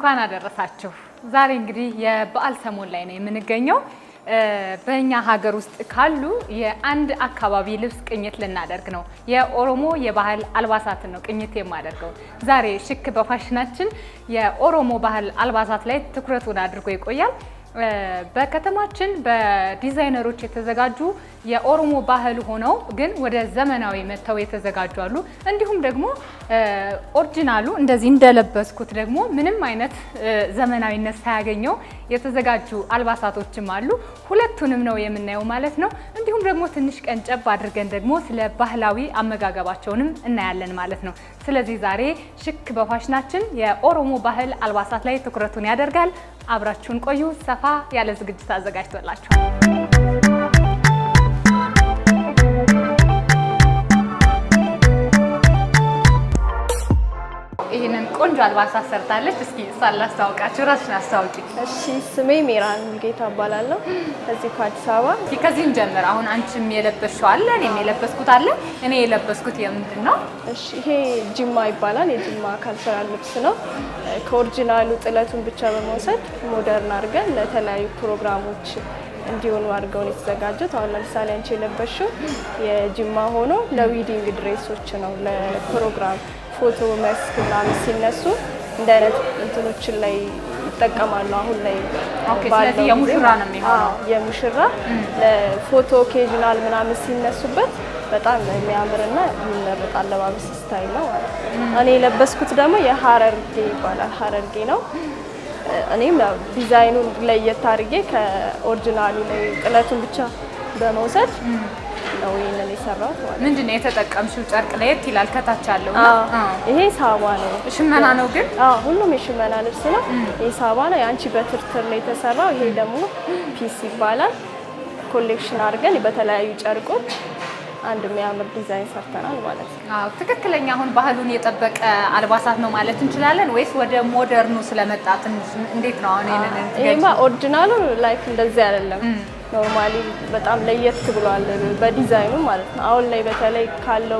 እንኳን አደረሳችሁ። ዛሬ እንግዲህ የበዓል ሰሞን ላይ ነው የምንገኘው። በእኛ ሀገር ውስጥ ካሉ የአንድ አካባቢ ልብስ ቅኝት ልናደርግ ነው። የኦሮሞ የባህል አልባሳትን ነው ቅኝት የማደርገው ዛሬ። ሽክ በፋሽናችን የኦሮሞ ባህል አልባሳት ላይ ትኩረቱን አድርጎ ይቆያል። በከተማችን በዲዛይነሮች የተዘጋጁ የኦሮሞ ባህል ሆነው ግን ወደ ዘመናዊ መጥተው የተዘጋጁ አሉ። እንዲሁም ደግሞ ኦሪጂናሉ እንደዚህ እንደለበስኩት ደግሞ ምንም አይነት ዘመናዊነት ሳያገኘው የተዘጋጁ አልባሳቶችም አሉ። ሁለቱንም ነው የምናየው ማለት ነው። እንዲሁም ደግሞ ትንሽ ቀንጨብ አድርገን ደግሞ ስለ ባህላዊ አመጋገባቸውንም እናያለን ማለት ነው። ስለዚህ ዛሬ ሽክ በፋሽናችን የኦሮሞ ባህል አልባሳት ላይ ትኩረቱን ያደርጋል። አብራችሁን ቆዩ። ሰፋ ያለ ዝግጅት አዘጋጅቶላችኋል። ይህንን ቆንጆ አልባሳት ሰርታለች። እስኪ እሷን ላስተዋውቃችሁ፣ ራስሽን አስተዋውቂ። እሺ ስሜ ሜራን ጌታ እባላለሁ። ከዚህ ከአዲስ አበባ። እስኪ ከዚህም ጀምር። አሁን አንቺም የለበስሽው አለ፣ እኔም የለበስኩት አለ። እኔ የለበስኩት የምንድን ነው? እሺ ይሄ ጅማ ይባላል። የጅማ ካልቸራል ልብስ ነው። ከኦሪጂናሉ ጥለቱን ብቻ በመውሰድ ሞደርን አድርገን ለተለያዩ ፕሮግራሞች እንዲሆኑ አድርገውን የተዘጋጁት። አሁን ለምሳሌ አንቺ የለበሽው የጅማ ሆኖ ለዊዲንግ ድሬሶች ነው። ለፕሮግራም ፎቶ መስክ ምናምን ሲነሱ እንደ አይነት እንትኖችን ላይ ይጠቀማሉ። አሁን ላይ ኦኬ፣ ባለው ስለዚህ የሙሽራ ጊዜ ነው የሚሆነው። አዎ፣ የሙሽራ ለፎቶ ኦኬዥናል ምናምን ሲነሱበት በጣም የሚያምርና የሚመረጥ አለባበስ ስታይል ነው ማለት ነው። እኔ የለበስኩት ደግሞ የሀረርጌ ይባላል። ሀረርጌ ነው። እኔም ያው ዲዛይኑን ለየት አድርጌ ከኦሪጂናሉ ላይ ጥለቱን ብቻ በመውሰድ ነው ይህንን የሰራሁት ማለት ነው። ምንድን ነው የተጠቀምሽው? ጨርቅ ለየት ይላል ከታች ያለው እና አዎ፣ ይሄ ሳባ ነው። ሽመና ነው ግን አዎ ሁሉም የሽመና ልብስ ነው። ይሄ ሳባ ነው። የአንቺ በትርትር ነው የተሰራው። ይሄ ደግሞ ፒስ ይባላል። ኮሌክሽን አድርገን በተለያዩ ጨርቆች አንድ የሚያምር ዲዛይን ሰርተናል ማለት ነው። አዎ ትክክለኛ አሁን ባህሉን የጠበቀ አልባሳት ነው ማለት እንችላለን ወይስ ወደ ሞደርኑ ስለመጣ ትንሽ እንዴት ነው አሁን ይሄንን ይሄማ ኦሪጂናሉ ላይክ እንደዚህ አይደለም። ኖርማሊ በጣም ለየት ብሏል በዲዛይኑ ማለት ነው። አሁን ላይ በተለይ ካለው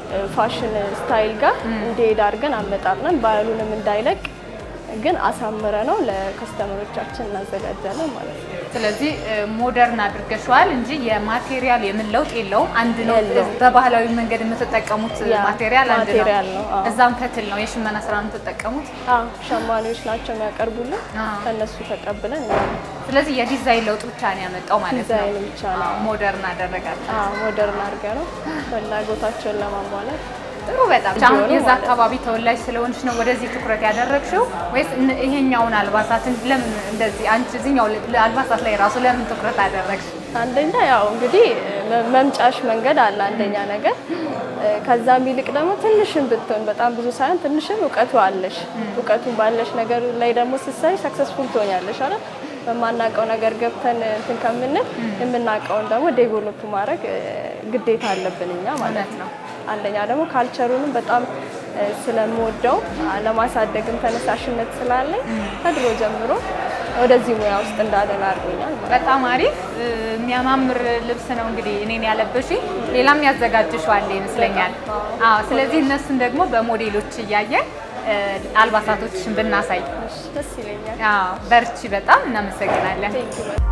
ፋሽን ስታይል ጋር እንዲሄድ አድርገን አመጣጥነን ባህሉንም እንዳይለቅ ግን አሳምረ ነው ለከስተመሮቻችን እናዘጋጃለን ማለት ነው። ስለዚህ ሞደርን አድርገሽዋል እንጂ የማቴሪያል የምን ለውጥ የለውም። አንድ ነው። የለውም። በባህላዊ መንገድ የምትጠቀሙት ያ ማቴሪያል አንድ ማቴሪያል ነው። ነው፣ አዎ። እዛም ፈትል ነው የሽመና ስራ ነው የምትጠቀሙት። አዎ ሸማኔዎች ናቸው የሚያቀርቡልን። አዎ። ከነሱ ተቀብለን እኛ ስለዚህ የዲዛይን ለውጥ ብቻ ነው ያመጣው ማለት ነው። ዲዛይን ብቻ ነው። አዎ፣ ሞደርን አደረጋቸው። አዎ ሞደርን አድርገ ነው ፍላጎታቸውን ለማሟላት ጥሩ በጣም አሁን እንዲሆኑ የዛ ማለት ነው። አካባቢ ተወላጅ ስለሆንሽ ነው ወደዚህ ትኩረት ያደረግሽው ወይስ እን- ይሄኛውን አልባሳትን ለምን እንደዚህ አንቺ እዚህኛው ል- አልባሳት ላይ ራሱ ለምን ትኩረት አደረግሽ? አንደኛ ያው እንግዲህ መ- መምጫሽ መንገድ አለ አንደኛ ነገር እ፣ ከዛም ይልቅ ደግሞ ትንሽም ብትሆን በጣም ብዙ ሳይሆን ትንሽም እውቀቱ አለሽ። እውቀቱን ባለሽ ነገር ላይ ደግሞ ስትሰሪ ሰክሰስፉል ትሆኛለሽ አይደል? በማናውቀው ነገር ገብተን እንትን ከምንል የምናውቀውን ደግሞ ዴቨሎፕ ማድረግ እ፣ ግዴታ አለብን እኛ ማለት እውነት ነው። ነው። አንደኛ ደግሞ ካልቸሩንም በጣም እ፣ ስለምወደው አ፣ ለማሳደግም ተነሳሽነት ስላለኝ ከድሮ ጀምሮ ወደዚህ ሙያ ውስጥ እንዳለን አድርጎኛል ማለት ነው። በጣም አሪፍ እ፣ የሚያማምር ልብስ ነው እንግዲህ እኔን ያለበሽ ሌላም ያዘጋጅሽው አለ ይመስለኛል። አዎ ስለዚህ እነሱን ደግሞ በሞዴሎች እያየን እ፣ አልባሳቶችሽን ብናሳይ እሺ፣ ደስ ይለኛል። አዎ በርቺ በጣም እናመሰግናለን። Thank you በጣም።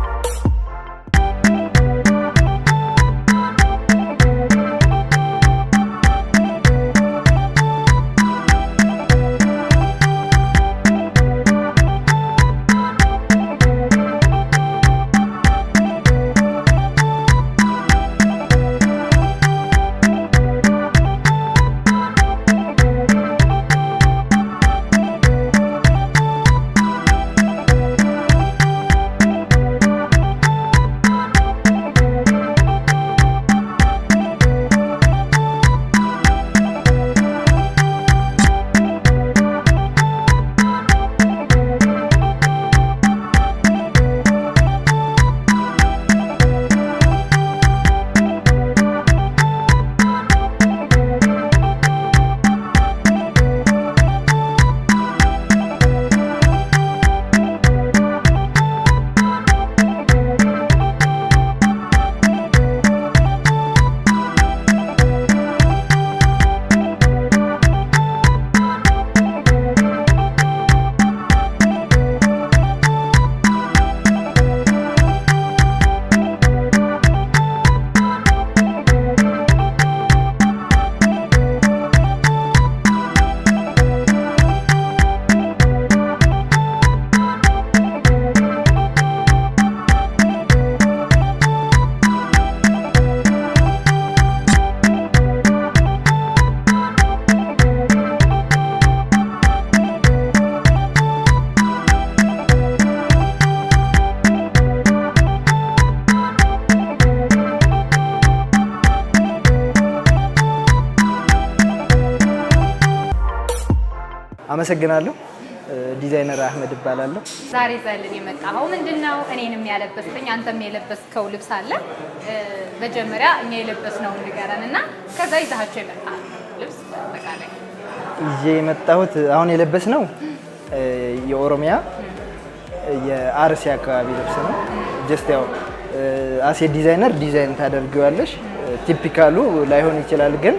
አመሰግናለሁ። ዲዛይነር አህመድ እባላለሁ። ዛሬ ዘልን የመጣኸው ምንድን ነው? እኔንም ያለበስከኝ አንተም የለበስከው ልብስ አለ። መጀመሪያ እኛ የለበስነውን ንገረን እና ከዛ ይዛቸው የመጣ ልብስ በአጠቃላይ ይዤ የመጣሁት አሁን የለበስነው የኦሮሚያ የአርሲ አካባቢ ልብስ ነው። ጀስት ያው አሴ ዲዛይነር ዲዛይን ታደርጊዋለሽ። ቲፒካሉ ላይሆን ይችላል፣ ግን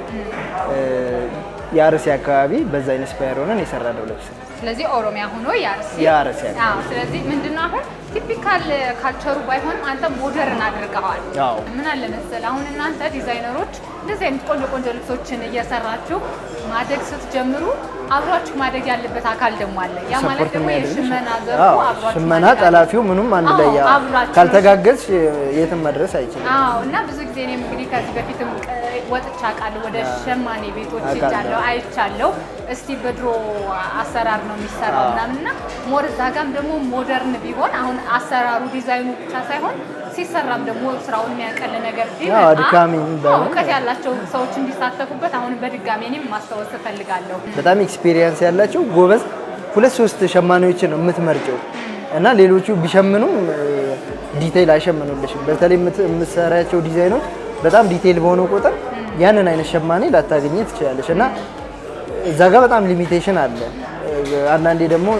የአርሲ አካባቢ በዛ ኢንስፓየር ሆነን የሰራነው ልብስ ነው። ስለዚህ ኦሮሚያ ሆኖ የአርሲ የአርሲ አካባቢ አዎ። ስለዚህ ምንድነው አሁን ቲፒካል ካልቸሩ ባይሆንም አንተ ሞደርን አድርገዋል። አዎ። ምን አለ መሰል አሁን እናንተ ዲዛይነሮች እንደዚህ አይነት ቆንጆ ቆንጆ ልብሶችን እየሰራችሁ ማደግ ስትጀምሩ አብሯችሁ ማደግ ያለበት አካል ደግሞ አለ። ያ ማለት ሰፖርት ደግሞ የሚያደርግሽ የሽመና ዘርፉ አዎ፣ አብሯችሁ ሽመና ማደግ አለ። ጠላፊው ምኑም አንድ ላይ ያ- አዎ፣ አብራችሁ ካልተጋገዝሽ የትም መድረስ አይችልም። አዎ እና ብዙ ጊዜ እኔም እንግዲህ ከዚህ በፊትም ቅ- ወጥቼ አውቃለሁ። ወደ ሸማኔ ቤቶች አውቃለሁ። ሄጃለሁ፣ አይቻለሁ። እስቲ በድሮ አሰራር ነው የሚሰራው አዎ። ምናምን እና ሞር እዛ ጋም ደግሞ ሞደርን ቢሆን አሁን አሰራሩ ዲዛይኑ ብቻ ሳይሆን ሲሰራም ደግሞ ስራውን የሚያቀል ነገር ቢመጣ አዎ፣ አድካሚ አዎ፣ ባይሆን። እውቀት ያላቸው ሰዎች እንዲሳተፉበት አሁን በድጋሚ እኔም ማስታወስ እፈልጋለሁ። በጣም ኤክስፒሪየንስ ያላቸው ጎበዝ ሁለት ሶስት ሸማኔዎችን ነው የምትመርጨው እና ሌሎቹ ቢሸምኑም ዲቴይል አይሸምኑልሽም። በተለይ የምት- የምትሰሪያቸው ዲዛይኖች በጣም ዲቴይል በሆነ ቁጥር ያንን አይነት ሸማኔ ላታገኘ ትችላለች እና እዛ ጋር በጣም ሊሚቴሽን አለ። አንዳንዴ ደግሞ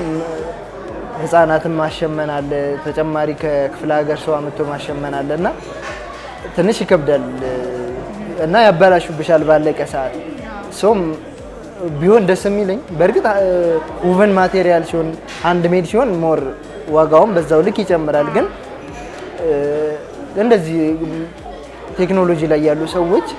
ህፃናትን ማሸመን አለ፣ ተጨማሪ ከክፍለ ሀገር ሰው አምጥቶ ማሸመን አለ እና ትንሽ ይከብዳል እና ያበላሹብሻል ባለቀ ሰዓት። ሶም ቢሆን ደስ የሚለኝ በእርግጥ ውቨን ማቴሪያል ሲሆን አንድ ሜድ ሲሆን ሞር ዋጋውም በዛው ልክ ይጨምራል። ግን እ፣ እንደዚህ ቴክኖሎጂ ላይ ያሉ ሰዎች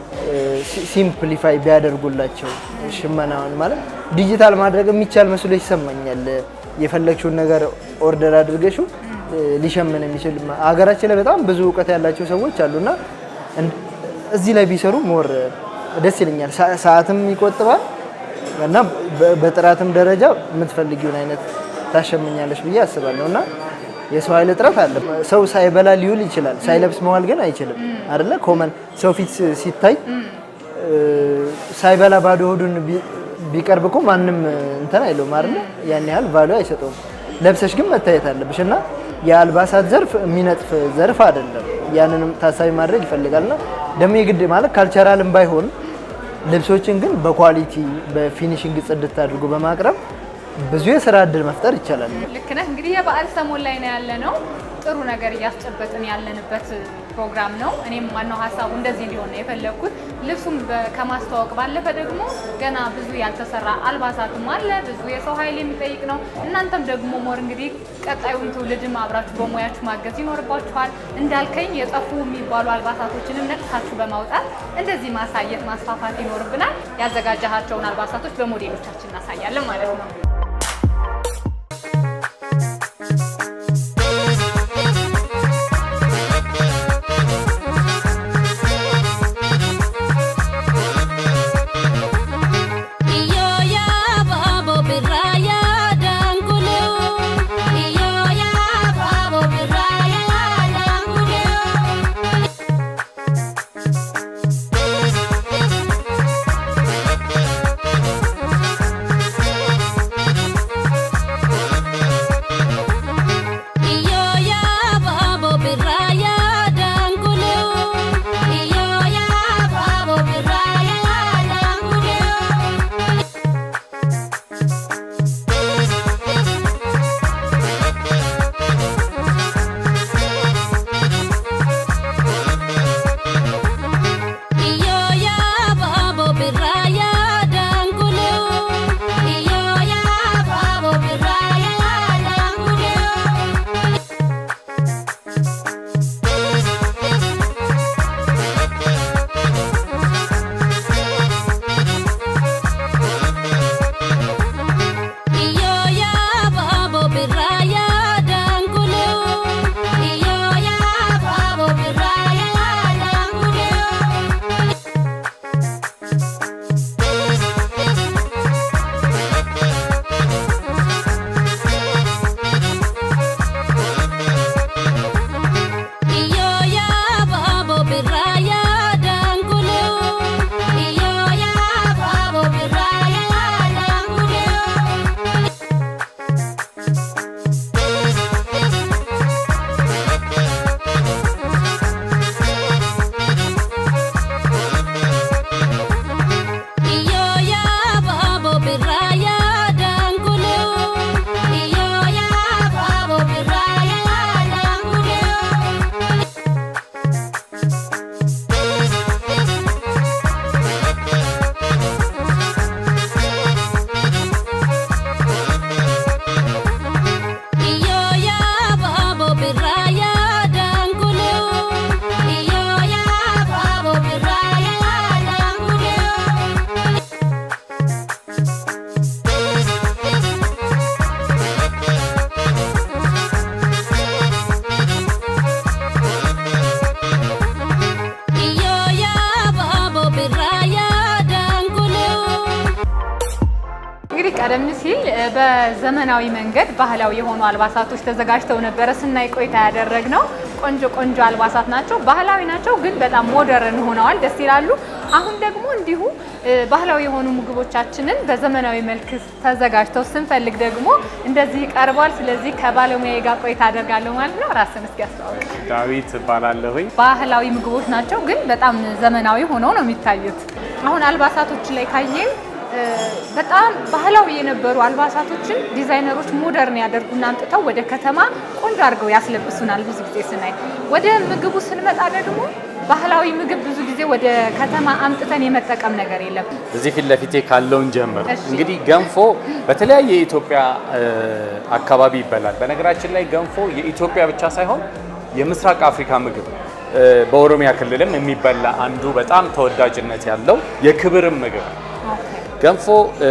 ሲምፕሊፋይ ቢያደርጉላቸው ሽመናውን ማለት ዲጂታል ማድረግ የሚቻል መስሎ ይሰማኛል። የፈለግሽውን ነገር ኦርደር አድርገሽው እ፣ ሊሸምን የሚችል ሀገራችን ላይ በጣም ብዙ እውቀት ያላቸው ሰዎች አሉና እን- እዚህ ላይ ቢሰሩ ሞር ደስ ይለኛል። ሰ- ሰዓትም ይቆጥባል እና በ- በጥራትም ደረጃ የምትፈልጊውን አይነት ታሸምኛለች ብዬ አስባለሁ እና የሰው ኃይል እጥረት አለ። ሰው ሳይበላ ሊውል ይችላል፣ ሳይለብስ መዋል ግን አይችልም አይደለ? ኮመን ሰው ፊት ሲ- ሲታይ እ፣ ሳይበላ ባዶ ሆዱን ቢ- ቢቀርብ እኮ ማንም እንትን አይለውም አይደለ? ያን ያህል ቫሉ አይሰጠውም። ለብሰሽ ግን መታየት አለብሽ እና የአልባሳት ዘርፍ የሚነጥፍ ዘርፍ አይደለም። ያንንም ታሳቢ ማድረግ ይፈልጋልና ደግሞ የግድ ማለት ካልቸራልም ባይሆን ልብሶችን ግን በኳሊቲ በፊኒሽንግ ጽድት አድርጎ በማቅረብ ብዙ የስራ እድል መፍጠር ይቻላል። ልክ ነህ። እንግዲህ የበዓል ሰሞን ላይ ነው ያለ ነው። ጥሩ ነገር እያስጨበጥን ያለንበት ፕሮግራም ነው። እኔም ዋናው ሀሳቡ እንደዚህ እንዲሆን ነው የፈለግኩት። ልብሱም በ- ከማስተዋወቅ ባለፈ ደግሞ ገና ብዙ ያልተሰራ አልባሳትም አለ። ብዙ የሰው ኃይል የሚጠይቅ ነው። እናንተም ደግሞ ሞር እንግዲህ ቀጣዩን ትውልድም አብራችሁ በሙያችሁ ማገዝ ይኖርባችኋል። እንዳልከኝ የጠፉ የሚባሉ አልባሳቶችንም ነቅሳችሁ በማውጣት እንደዚህ ማሳየት ማስፋፋት ይኖርብናል። ያዘጋጃቸውን አልባሳቶች በሞዴሎቻችን እናሳያለን ማለት ነው። Iyo ya babo biraya dangulu Iyo ya babo biraya dangulu በዘመናዊ መንገድ ባህላዊ የሆኑ አልባሳቶች ተዘጋጅተው ነበረ ስናይ ቆይታ ያደረግነው። ቆንጆ ቆንጆ አልባሳት ናቸው፣ ባህላዊ ናቸው፣ ግን በጣም ሞደርን ሆነዋል፣ ደስ ይላሉ። አሁን ደግሞ እንዲሁ እ፣ ባህላዊ የሆኑ ምግቦቻችንን በዘመናዊ መልክ ተዘጋጅተው ስንፈልግ ደግሞ እንደዚህ ይቀርቧል። ስለዚህ ከባለሙያ ጋር ቆይታ አደርጋለሁ ማለት ነው። ራስን እስኪ ያስተዋውቅ። ዳዊት እባላለሁኝ። ባህላዊ ምግቦች ናቸው፣ ግን በጣም ዘመናዊ ሆነው ነው የሚታዩት። አሁን አልባሳቶች ላይ ካየን እ፣ በጣም ባህላዊ የነበሩ አልባሳቶችን ዲዛይነሮች ሞደርን ያደርጉና አምጥተው ወደ ከተማ ቆንጆ አድርገው ያስለብሱናል። ብዙ ጊዜ ስናይ ወደ ምግቡ ስንመጣ ደግሞ ባህላዊ ምግብ ብዙ ጊዜ ወደ ከተማ አምጥተን የመጠቀም ነገር የለም። እዚህ ፊት ለፊቴ ካለውን ጀምር። እሺ። እንግዲህ ገንፎ በተለያየ የኢትዮጵያ እ፣ አካባቢ ይበላል። በነገራችን ላይ ገንፎ የኢትዮጵያ ብቻ ሳይሆን የምስራቅ አፍሪካ ምግብ ነው። እ፣ በኦሮሚያ ክልልም የሚበላ አንዱ በጣም ተወዳጅነት ያለው የክብርም ምግብ ነው። ገንፎ እ፣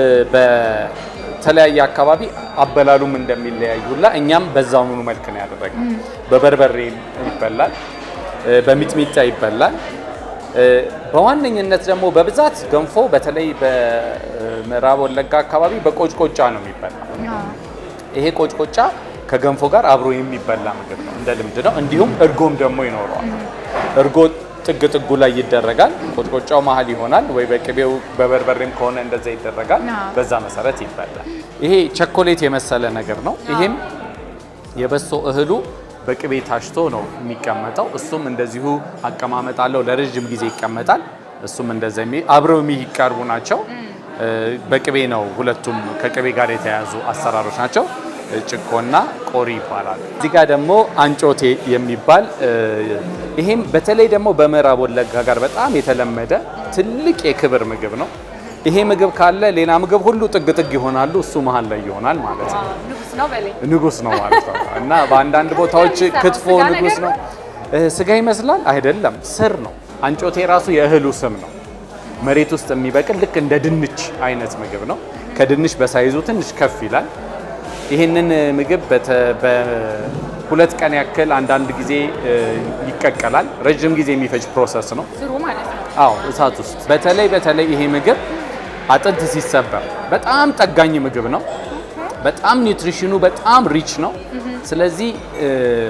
በተለያየ አካባቢ አበላሉም እንደሚለያይ ሁላ እኛም በዛውኑ መልክ ነው ያደረግነው። በበርበሬ ይበላል፣ እ፣ በሚጥሚጣ ይበላል። እ፣ በዋነኝነት ደግሞ በብዛት ገንፎ በተለይ በምዕራብ ወለጋ አካባቢ በቆጭቆጫ ነው የሚበላው። ይሄ ቆጭቆጫ ከገንፎ ጋር አብሮ የሚበላ ምግብ ነው፣ እንደ ልምድ ነው። እንዲሁም እርጎም ደግሞ ይኖረዋል። እርጎ ጥግ ጥጉ ላይ ይደረጋል። ቆጭቆጫው መሀል ይሆናል ወይ በቅቤው በበርበሬም ከሆነ እንደዛ ይደረጋል። አዎ። በዛ መሰረት ይበላል። ይሄ ቸኮሌት የመሰለ ነገር ነው። ይሄም የበሶ እህሉ በቅቤ ታሽቶ ነው የሚቀመጠው። እሱም እንደዚሁ አቀማመጥ አለው። ለረዥም ጊዜ ይቀመጣል። እሱም እንደዛ የሚ- አብረው የሚቀርቡ ናቸው። እ፣ በቅቤ ነው። ሁለቱም ከቅቤ ጋር የተያያዙ አሰራሮች ናቸው። እ፣ ጭኮና ቆሪ ይባላል። እዚህ ጋር ደግሞ አንጮቴ የሚባል እ፣ ይሄም በተለይ ደግሞ በምዕራብ ወለጋ ጋር በጣም የተለመደ ትልቅ የክብር ምግብ ነው። ይሄ ምግብ ካለ ሌላ ምግብ ሁሉ ጥግ ጥግ ይሆናሉ። እሱ መሀል ላይ ይሆናል ማለት ነው። ንጉስ ነው በላይ ንጉስ ነው ማለት ነው። እና በአንዳንድ ቦታዎች ስጋ ክትፎ ስጋ ንጉስ ነገር ነው። እ፣ ስጋ ይመስላል አይደለም፣ ስር ነው። አንጮቴ ራሱ የእህሉ ስም ነው። መሬት ውስጥ የሚበቅል ልክ እንደ ድንች አይነት ምግብ ነው። ከድንች በሳይዙ ትንሽ ከፍ ይላል። ይህንን ምግብ በተ- በሁለት ቀን ያክል አንዳንድ ጊዜ እ፣ ይቀቀላል። ረዥም ጊዜ የሚፈጅ ፕሮሰስ ነው። ስሩ ማለት ነው። አዎ እሳት ውስጥ በተለይ በተለይ ይሄ ምግብ አጥንት ሲሰበር በጣም ጠጋኝ ምግብ ነው። በጣም ኒውትሪሽኑ በጣም ሪች ነው። ስለዚህ እ፣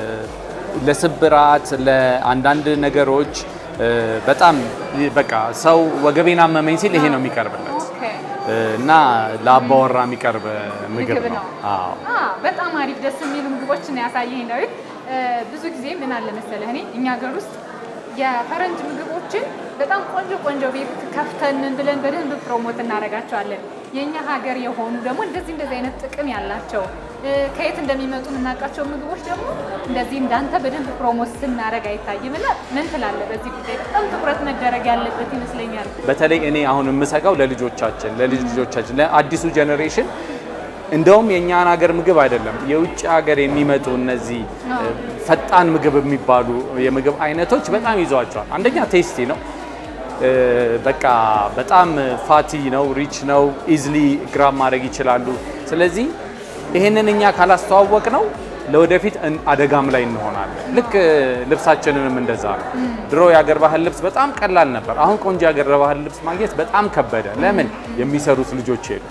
ለስብራት ለአንዳንድ ነገሮች እ፣ በጣም በቃ ሰው ወገቤን አመመኝ ሲል ይሄ ነው የሚቀርብለት ኦኬ። እ፣ እና ለአባወራ የሚቀርብ ምግብ ምግብ ነው። ነው። አዎ አ በጣም አሪፍ ደስ የሚሉ ምግቦችን ያሳየኝ ዳዊት። እ፣ ብዙ ጊዜ ምን አለ መሰለህ እኔ እኛ ሀገር ውስጥ የፈረንጅ ምግቦችን በጣም ቆንጆ ቆንጆ ቤት ከፍተን ምን ብለን በደንብ ፕሮሞት እናደርጋቸዋለን። የእኛ ሀገር የሆኑ ደግሞ እንደዚህ እንደዚህ አይነት ጥቅም ያላቸው እ፣ ከየት እንደሚመጡ የምናውቃቸው ምግቦች ደግሞ እንደዚህ እንዳንተ በደንብ ፕሮሞት ስናደርግ አይታይም። እና ምን ትላለህ በዚህ ጉዳይ? በጣም ትኩረት መደረግ ያለበት ይመስለኛል። በተለይ እኔ አሁን የምሰጋው ለልጆቻችን ለልጅ ልጆቻችን ለአዲሱ ጀኔሬሽን እንደውም የእኛን ሀገር ምግብ አይደለም የውጭ ሀገር የሚመጡ እነዚህ እ፣ ፈጣን ምግብ የሚባሉ የምግብ አይነቶች በጣም ይዘዋቸዋል። አንደኛ ቴስቲ ነው፣ እ፣ በቃ በጣም ፋቲ ነው፣ ሪች ነው፣ ኢዝሊ ግራም ማድረግ ይችላሉ። ስለዚህ ይህንን እኛ ካላስተዋወቅ ነው ለወደፊት እን- አደጋም ላይ እንሆናለን። ልክ እ፣ ልብሳችንንም እንደዛ ነው። ድሮ የአገር ባህል ልብስ በጣም ቀላል ነበር። አሁን ቆንጆ የአገር ባህል ልብስ ማግኘት በጣም ከበደ። ለምን? የሚሰሩት ልጆች የሉ።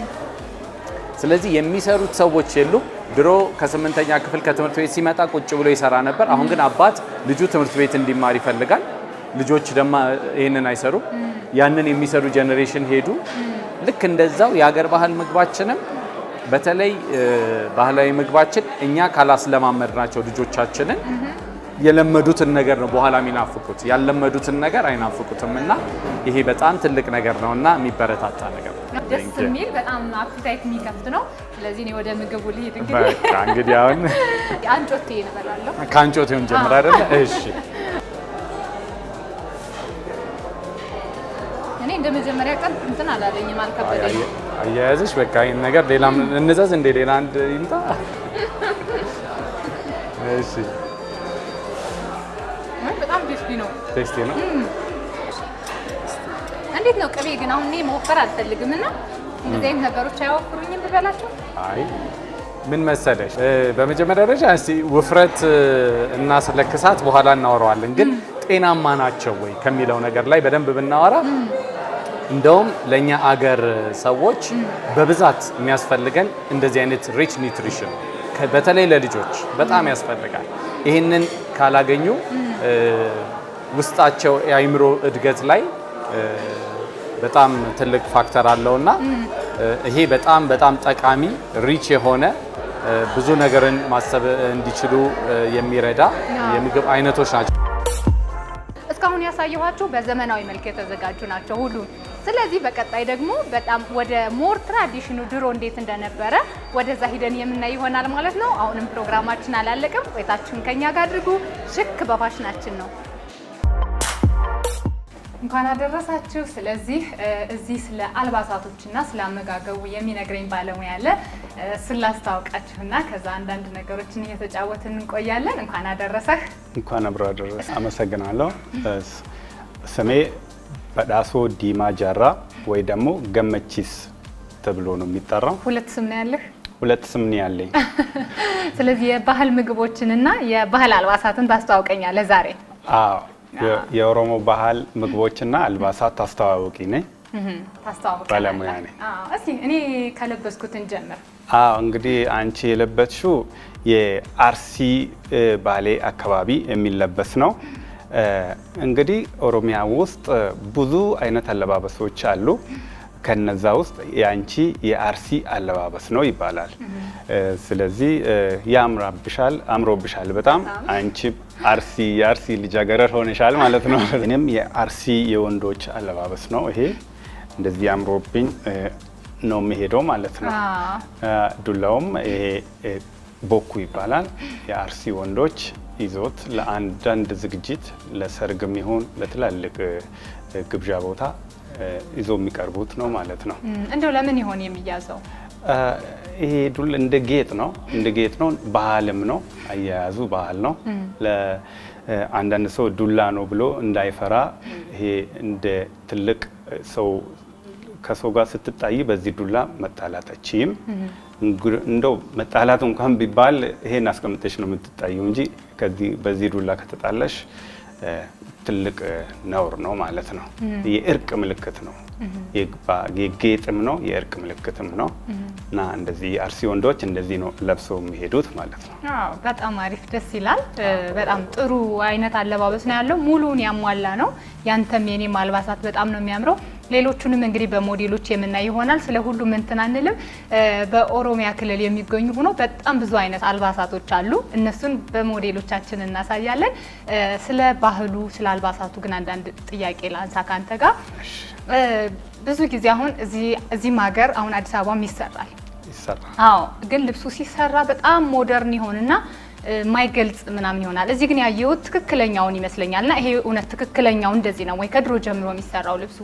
ስለዚህ የሚሰሩት ሰዎች የሉም። ድሮ ከስምንተኛ ክፍል ከትምህርት ቤት ሲመጣ ቁጭ ብሎ ይሰራ ነበር። አሁን ግን አባት ልጁ ትምህርት ቤት እንዲማር ይፈልጋል። ልጆች ደግሞ ይህንን አይሰሩም። ያንን የሚሰሩ ጀኔሬሽን ሄዱ። ልክ እንደዛው የሀገር ባህል ምግባችንም በተለይ እ፣ ባህላዊ ምግባችን እኛ ካላስለማመድናቸው ልጆቻችንን የለመዱትን ነገር ነው በኋላ የሚናፍቁት። ያልለመዱትን ነገር አይናፍቁትም እና ይሄ በጣም ትልቅ ነገር ነው እና የሚበረታታ ነገር ነው። ደስ የሚል በጣም አፒታይት የሚከፍት ነው። ስለዚህ እኔ ወደ ምግቡ ልሂድ እንግዲህ በቃ እንግዲህ አሁን አንጮቴ እንበላለሁ። ከአንጮቴውን ጀምር አይደለ? እሺ እኔ እንደ መጀመሪያ ቀን እንትን አላለኝም፣ አልከበደኝም። አያያዝሽ በቃ ይህን ነገር ሌላ እንዘዝ እንደ ሌላ አንድ ይምጣ። እሺ ወይ በጣም ቴስቲ ነው። ቴስቲ ነው። እንዴት ነው ቅቤ ግን? አሁን እኔ መወፈር አልፈልግም እና እንደዚህ አይነት ነገሮች አያወፍሩኝም ብበላቸው። አይ ምን መሰለሽ እ፣ በመጀመሪያ ደረጃ እስቲ ውፍረት እ፣ እና ስለ ክሳት በኋላ እናወራዋለን። ግን ጤናማ ናቸው ወይ ከሚለው ነገር ላይ በደንብ ብናወራ እንደውም ለእኛ አገር ሰዎች በብዛት የሚያስፈልገን እንደዚህ አይነት ሪች ኒውትሪሽን ከ- በተለይ ለልጆች በጣም ያስፈልጋል። ይህንን ካላገኙ እ፣ ውስጣቸው የአእምሮ እድገት ላይ እ፣ በጣም ትልቅ ፋክተር አለውና እ፣ ይሄ በጣም በጣም ጠቃሚ ሪች የሆነ እ፣ ብዙ ነገርን ማሰብ እንዲችሉ እ፣ የሚረዳ የምግብ አይነቶች ናቸው። እስካሁን ያሳየኋችሁ በዘመናዊ መልክ የተዘጋጁ ናቸው ሁሉም። ስለዚህ በቀጣይ ደግሞ በጣም ወደ ሞር ትራዲሽኑ ድሮ እንዴት እንደነበረ ወደዛ ሂደን የምናይ ይሆናል ማለት ነው። አሁንም ፕሮግራማችን አላለቅም። ቆይታችሁን ከኛ ጋር አድርጉ። ሽክ በፋሽናችን ነው። እንኳን አደረሳችሁ። ስለዚህ እ፣ እዚህ ስለ አልባሳቶችና ስለ አመጋገቡ የሚነግረኝ ባለሙያ አለ። እ፣ እሱን ላስታውቃችሁና ከዛ አንዳንድ ነገሮችን እየተጫወትን እንቆያለን። እንኳን አደረሰህ። እንኳን አብሮ አደረሰ። አመሰግናለሁ። ስ- ስሜ በዳሶ ዲማ ጃራ ወይ ደግሞ ገመቺስ ተብሎ ነው የሚጠራው። ሁለት ስም ነው ያለህ። ሁለት ስም ነው ያለኝ። ስለዚህ የባህል ምግቦችንና የባህል አልባሳትን ታስተዋውቀኛለህ ዛሬ። አዎ የ- የኦሮሞ ባህል ምግቦችና አልባሳት አስተዋወቂ ነኝ። ታስተዋውቀኛለህ። ባለሙያ ነኝ። አዎ፣ እስኪ እኔ ከለበስኩት እንጀምር። አዎ እንግዲህ አንቺ የለበስሽው የአርሲ እ፣ ባሌ አካባቢ የሚለበስ ነው። እ፣ እንግዲህ ኦሮሚያ ውስጥ ብዙ አይነት አለባበሶች አሉ። ከነዛ ውስጥ የአንቺ የአርሲ አለባበስ ነው ይባላል። እ፣ ስለዚህ እ፣ ያምራብሻል፣ አምሮብሻል በጣም አንቺ አርሲ የአርሲ ልጃገረድ ሆነሻል ማለት ነው። እኔም የአርሲ የወንዶች አለባበስ ነው ይሄ እንደዚህ አምሮብኝ እ፣ ነው የሚሄደው ማለት ነው። አዎ። አ፣ ዱላውም ይሄ እ፣ ቦኩ ይባላል። የአርሲ ወንዶች ይዞት ለአንዳንድ ዝግጅት ለሰርግም ይሁን ለትላልቅ እ፣ ግብዣ ቦታ እ፣ ይዞ የሚቀርቡት ነው ማለት ነው። እም፣ እንደው ለምን ይሆን የሚያዘው? አ፣ ይሄ ዱል እንደ ጌጥ ነው፣ እንደ ጌጥ ነው። ባህልም ነው፣ አያያዙ ባህል ነው። ለአንዳንድ ሰው ዱላ ነው ብሎ እንዳይፈራ ይሄ እንደ ትልቅ ሰው ከሰው ጋር ስትጣይ በዚህ ዱላ መጣላት አችይም። እንደው መጣላት እንኳን ቢባል ይሄን አስቀምጠሽ ነው የምትጣየው እንጂ ከዚህ በዚህ ዱላ ከተጣላሽ እ፣ ትልቅ እ፣ ነውር ነው ማለት ነው። የእርቅ ምልክት ነው። የግባ- የጌጥም ነው የእርቅ ምልክትም ነው እና እንደዚህ የአርሲ ወንዶች እንደዚህ ነው ለብሰው የሚሄዱት ማለት ነው። አዎ በጣም አሪፍ ደስ ይላል። እ፣ በጣም ጥሩ አይነት አለባበስ ነው ያለው። ሙሉውን ያሟላ ነው። ያንተም የኔም አልባሳት በጣም ነው የሚያምረው። ሌሎቹንም እንግዲህ በሞዴሎች የምናይ ይሆናል። ስለ ሁሉም እንትን አንልም። እ፣ በኦሮሚያ ክልል የሚገኙ ሆኖ በጣም ብዙ አይነት አልባሳቶች አሉ። እነሱን በሞዴሎቻችን እናሳያለን። እ፣ ስለ ባህሉ ስለ አልባሳቱ ግን አንዳንድ ጥያቄ ላንሳ ካንተ ጋር እ፣ ብዙ ጊዜ አሁን እዚህ እዚህም ሀገር አሁን አዲስ አበባም ይሰራል ይሰራል። አዎ ግን ልብሱ ሲሰራ በጣም ሞደርን ይሆንና እ፣ ማይገልጽ ምናምን ይሆናል። እዚህ ግን ያየሁት ትክክለኛውን ይመስለኛል። እና ይሄ እውነት ትክክለኛው እንደዚህ ነው ወይ? ከድሮ ጀምሮ የሚሰራው ልብሱ?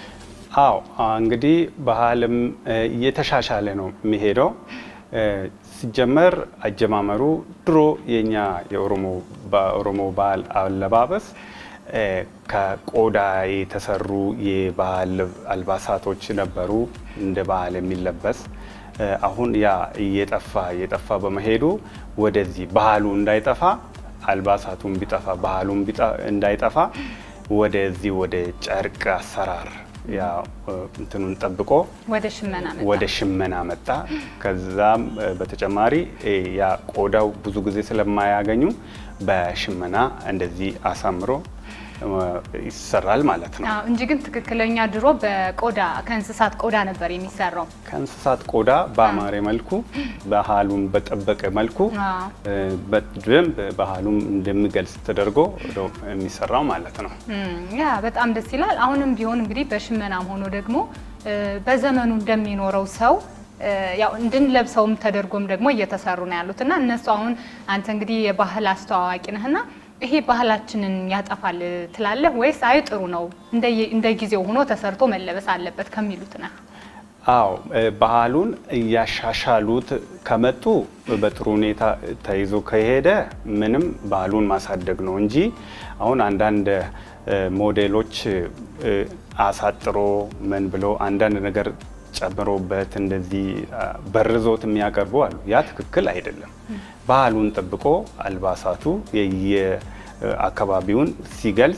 አዎ አ፣ እንግዲህ ባህልም እ፣ እየተሻሻለ ነው የሚሄደው። እ፣ ሲጀመር አጀማመሩ ድሮ የኛ የኦሮሞ በኦሮሞ ባህል አለባበስ እ፣ ከቆዳ የተሰሩ የባህል አልባሳቶች ነበሩ እንደ ባህል የሚለበስ እ፣ አሁን ያ እየጠፋ እየጠፋ በመሄዱ ወደዚህ ባህሉ እንዳይጠፋ አልባሳቱን ቢጠፋ ባህሉን ቢጠ- እንዳይጠፋ ወደዚህ ወደ ጨርቅ አሰራር ያ እ፣ እንትኑን ጠብቆ ወደ ሽመና መጣ። ወደ ሽመና መጣ። ከዛም እ፣ በተጨማሪ እ፣ ያ ቆዳው ብዙ ጊዜ ስለማያገኙ በሽመና እንደዚህ አሳምሮ እ፣ ይሰራል ማለት ነው። አዎ እንጂ ግን ትክክለኛ ድሮ በቆዳ ከእንስሳት ቆዳ ነበር የሚሰራው። ከእንስሳት ቆዳ በአማረ መልኩ ባህሉን በጠበቀ መልኩ አዎ። እ፣ በደንብ ባህሉም እንደሚገልጽ ተደርጎ ነው የሚሰራው ማለት ነው። እም፣ ያ በጣም ደስ ይላል። አሁንም ቢሆን እንግዲህ በሽመናም ሆኖ ደግሞ እ፣ በዘመኑ እንደሚኖረው ሰው እ፣ ያው እንድንለብሰውም ተደርጎም ደግሞ እየተሰሩ ነው ያሉት እና እነሱ አሁን አንተ እንግዲህ የባህል አስተዋዋቂ ነህና ይሄ ባህላችንን ያጠፋል ትላለህ ወይስ አይ ጥሩ ነው እንደ- እንደ ጊዜው ሆኖ ተሰርቶ መለበስ አለበት ከሚሉት ነህ? አዎ እ፣ ባህሉን እያሻሻሉት ከመጡ በጥሩ ሁኔታ ተይዞ ከሄደ ምንም ባህሉን ማሳደግ ነው እንጂ አሁን አንዳንድ እ፣ ሞዴሎች እ፣ አሳጥሮ ምን ብሎ አንዳንድ ነገር ጨምሮበት እንደዚህ አ፣ በርዞት የሚያቀርቡ አሉ። ያ ትክክል አይደለም። ባህሉን ጠብቆ አልባሳቱ የየአካባቢውን ሲገልጽ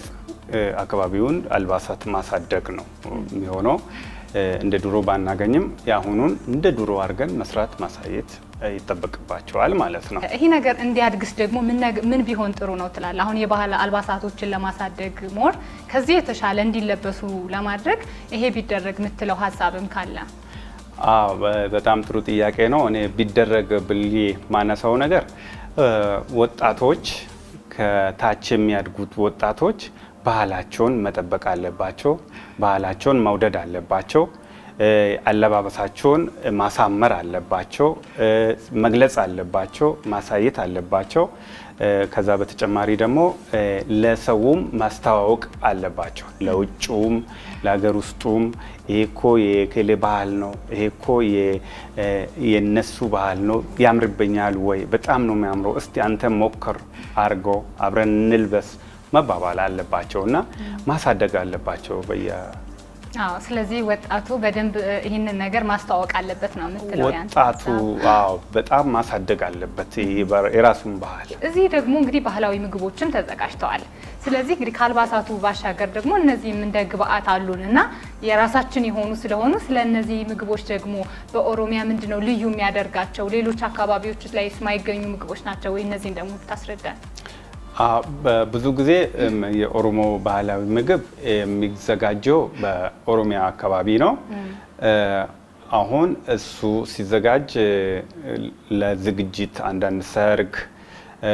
እ፣ አካባቢውን አልባሳት ማሳደግ ነው የሚሆነው። እ፣ እንደ ድሮ ባናገኝም የአሁኑን እንደ ድሮ አድርገን መስራት ማሳየት እ፣ ይጠበቅባቸዋል ማለት ነው። ይሄ ነገር እንዲያድግስ ደግሞ ምን ነግ- ምን ቢሆን ጥሩ ነው ትላለህ? አሁን የባህል አልባሳቶችን ለማሳደግ ሞር ከዚህ የተሻለ እንዲለበሱ ለማድረግ ይሄ ቢደረግ የምትለው ሀሳብም ካለ አዎ በ- በጣም ጥሩ ጥያቄ ነው። እኔ ቢደረግ ብዬ ማነሳው ነገር እ፣ ወጣቶች ከታች የሚያድጉት ወጣቶች ባህላቸውን መጠበቅ አለባቸው። ባህላቸውን መውደድ አለባቸው። እ፣ አለባበሳቸውን ማሳመር አለባቸው። እ፣ መግለጽ አለባቸው። ማሳየት አለባቸው። እ፣ ከዛ በተጨማሪ ደግሞ እ፣ ለሰውም ማስተዋወቅ አለባቸው። ለውጭውም ለሀገር ውስጡም ይሄ እኮ የኬሌ ባህል ነው፣ ይሄ እኮ የ- እ፣ የነሱ ባህል ነው፣ ያምርብኛል ወይ በጣም ነው የሚያምረው፣ እስቲ አንተ ሞክር አድርጎ አብረን እንልበስ መባባል አለባቸው እና ማሳደግ አለባቸው በየ አዎ። ስለዚህ ወጣቱ በደንብ እ፣ ይህንን ነገር ማስተዋወቅ አለበት ነው የምትለው ያንተ ወጣቱ ሀሳብ? አዎ በጣም ማሳደግ አለበት ይሄ በር- የራሱን ባህል እዚህ ደግሞ እንግዲህ ባህላዊ ምግቦችም ተዘጋጅተዋል። ስለዚህ እንግዲህ ከአልባሳቱ ባሻገር ደግሞ እነዚህም እንደ ግብአት አሉን እና የራሳችን የሆኑ ስለሆኑ ስለ እነዚህ ምግቦች ደግሞ በኦሮሚያ ምንድን ነው ልዩ የሚያደርጋቸው? ሌሎች አካባቢዎች ላይ የማይገኙ ምግቦች ናቸው ወይ? እነዚህን ደግሞ ብታስረዳን። አዎ፣ በብዙ ጊዜ እም፣ የኦሮሞ ባህላዊ ምግብ የሚዘጋጀው በኦሮሚያ አካባቢ ነው። እ፣ አሁን እሱ ሲዘጋጅ እ፣ ለዝግጅት አንዳንድ ሰርግ እ፣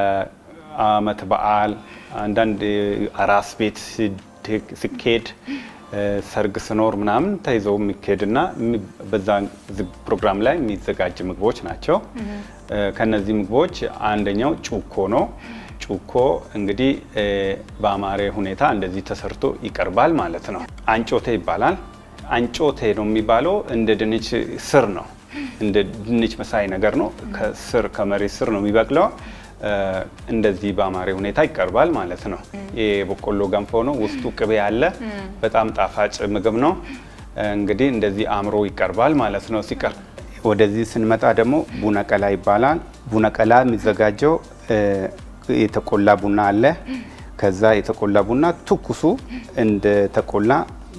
ለአመት በዓል አንዳንድ አራስ ቤት ሲድ- ሲኬድ እ፣ ሰርግ ስኖር ምናምን ተይዘው የሚካሄድና የሚ- በዛ ዝግ ፕሮግራም ላይ የሚዘጋጅ ምግቦች ናቸው። እ፣ ከነዚህ ምግቦች አንደኛው ጩኮ ነው። ጩኮ እንግዲህ እ፣ በአማረ ሁኔታ እንደዚህ ተሰርቶ ይቀርባል ማለት ነው። አንጮቴ ይባላል። አንጮቴ ነው የሚባለው እንደ ድንች ስር ነው። እንደ ድንች መሳይ ነገር ነው። ከስር ከመሬት ስር ነው የሚበቅለው። እ፣ እንደዚህ በአማረ ሁኔታ ይቀርባል ማለት ነው። የበቆሎ ገንፎ ነው። ውስጡ ቅቤ አለ። በጣም ጣፋጭ ምግብ ነው። እንግዲህ እንደዚህ አምሮ ይቀርባል ማለት ነው። ሲቀርብ ወደዚህ ስንመጣ ደግሞ ቡነቀላ ይባላል። ቡነቀላ የሚዘጋጀው እ፣ የተቆላ ቡና አለ። ከዛ የተቆላ ቡና ትኩሱ እንደ ተቆላ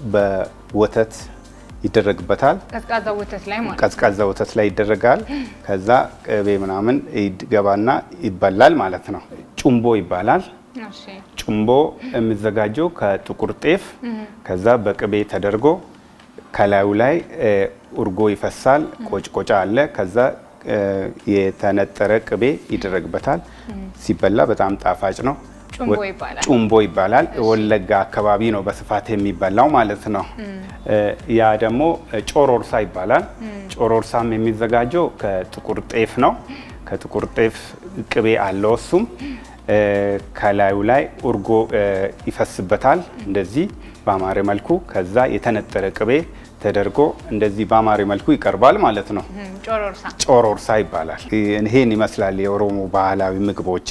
በወተት ይደረግበታል። ቀዝቃዛ ወተት ላይ ማለት ነው። ቀዝቃዛ ወተት ላይ ይደረጋል። ከዛ ቅቤ ምናምን ይገባና ይበላል ማለት ነው። ጩምቦ ይባላል። እሺ። ጩምቦ የሚዘጋጀው ከጥቁር ጤፍ ከዛ በቅቤ ተደርጎ ከላዩ ላይ እ፣ እርጎ ይፈሳል። ቆጭቆጫ አለ። ከዛ እ፣ የተነጠረ ቅቤ ይደረግበታል። ሲበላ በጣም ጣፋጭ ነው። ጩምቦ ይባላል። ጩምቦ ይባላል። ወለጋ አካባቢ ነው በስፋት የሚበላው ማለት ነው። እ፣ ያ ደግሞ ጮሮርሳ ይባላል። ጮሮርሳም የሚዘጋጀው ከጥቁር ጤፍ ነው። ከጥቁር ጤፍ ቅቤ አለው እሱም እ፣ ከላዩ ላይ እርጎ እ፣ ይፈስበታል እንደዚህ በአማረ መልኩ። ከዛ የተነጠረ ቅቤ ተደርጎ እንደዚህ በአማረ መልኩ ይቀርባል ማለት ነው። እም፣ ጮሮርሳ ጮሮርሳ ይባላል። ይሄን ይመስላል የኦሮሞ ባህላዊ ምግቦች።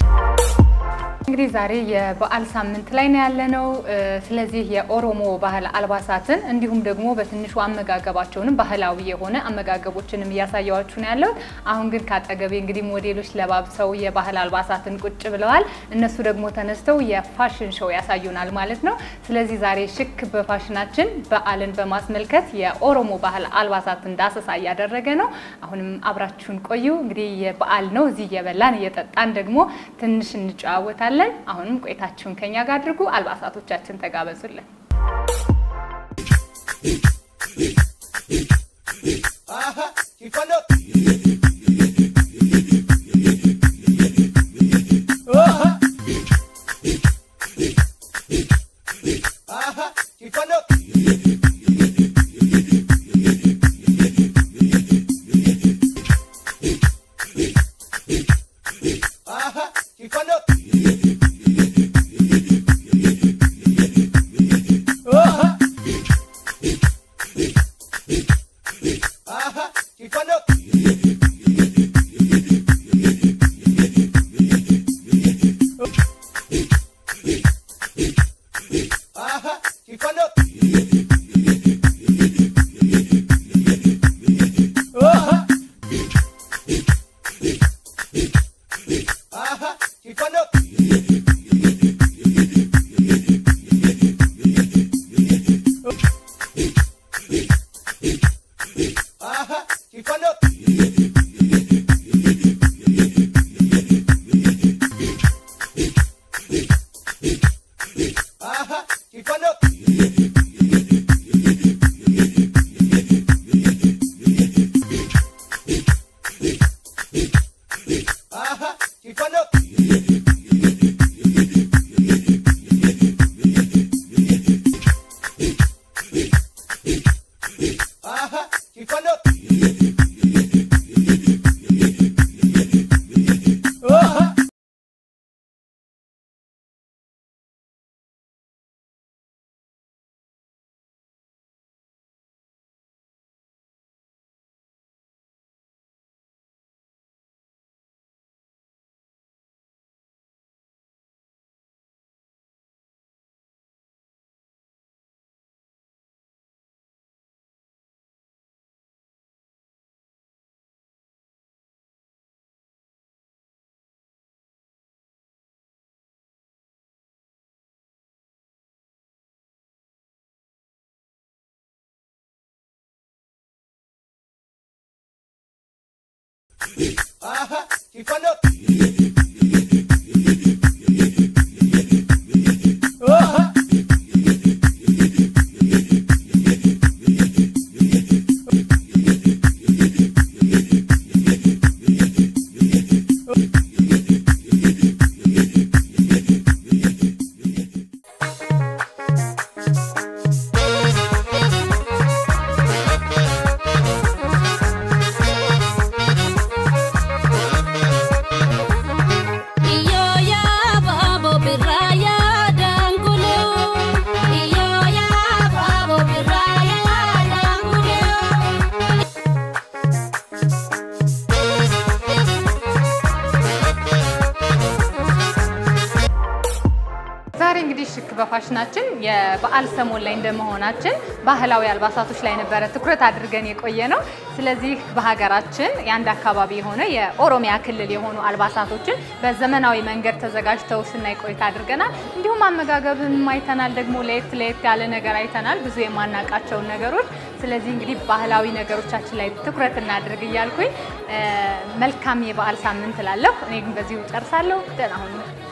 እንግዲህ ዛሬ የበዓል ሳምንት ላይ ነው ያለነው። እ፣ ስለዚህ የኦሮሞ ባህል አልባሳትን እንዲሁም ደግሞ በትንሹ አመጋገባቸውንም ባህላዊ የሆነ አመጋገቦችንም እያሳየዋችሁ ነው ያለው። አሁን ግን ከአጠገቤ እንግዲህ ሞዴሎች ለባብሰው የባህል አልባሳትን ቁጭ ብለዋል። እነሱ ደግሞ ተነስተው የፋሽን ሾው ያሳዩናል ማለት ነው። ስለዚህ ዛሬ ሽክ በፋሽናችን በዓልን በማስመልከት የኦሮሞ ባህል አልባሳትን ዳሰሳ እያደረገ ነው። አሁንም አብራችሁን ቆዩ። እንግዲህ የበዓል ነው። እዚህ እየበላን እየጠጣን ደግሞ ትንሽ እንጨዋወታለን። አሁንም ቆይታችሁን ከኛ ጋር አድርጉ። አልባሳቶቻችን ተጋበዙልን። Aha, y cuando Iyo ya babo biraya dangulu Iyo ya babo biraya dangulu ዛሬ እንግዲህ ሽክ በፋሽናችን የበዓል ሰሞን ላይ እንደመሆናችን ባህላዊ አልባሳቶች ላይ ነበረ ትኩረት አድርገን የቆየ ነው። ስለዚህ በሀገራችን የአንድ አካባቢ የሆነ የኦሮሚያ ክልል የሆኑ አልባሳቶችን በዘመናዊ መንገድ ተዘጋጅተው ስናይ ቆይታ አድርገናል። እንዲሁም አመጋገብን አይተናል። ደግሞ ለየት ለየት ያለ ነገር አይተናል፣ ብዙ የማናውቃቸውን ነገሮች። ስለዚህ እንግዲህ ባህላዊ ነገሮቻችን ላይ ትኩረት እናድርግ እያልኩኝ እ፣ መልካም የበዓል ሳምንት እላለሁ። እኔ ግን በዚሁ ጨርሳለሁ። ደህና ሁኑ።